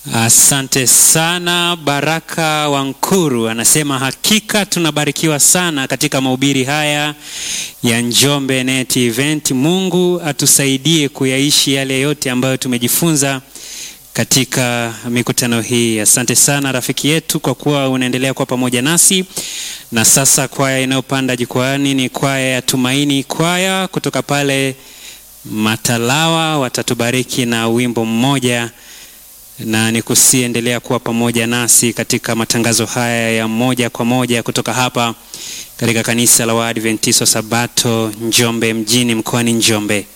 Asante sana Baraka Wankuru anasema hakika tunabarikiwa sana katika mahubiri haya ya Njombe Net Event. Mungu atusaidie kuyaishi yale yote ambayo tumejifunza katika mikutano hii. Asante sana rafiki yetu kwa kuwa unaendelea kuwa pamoja nasi. Na sasa kwaya inayopanda jukwaani ni kwaya ya Tumaini Kwaya kutoka pale Matalawa, watatubariki na wimbo mmoja na nikusiendelea kuwa pamoja nasi katika matangazo haya ya moja kwa moja kutoka hapa katika kanisa la Waadventista Sabato Njombe mjini mkoani Njombe.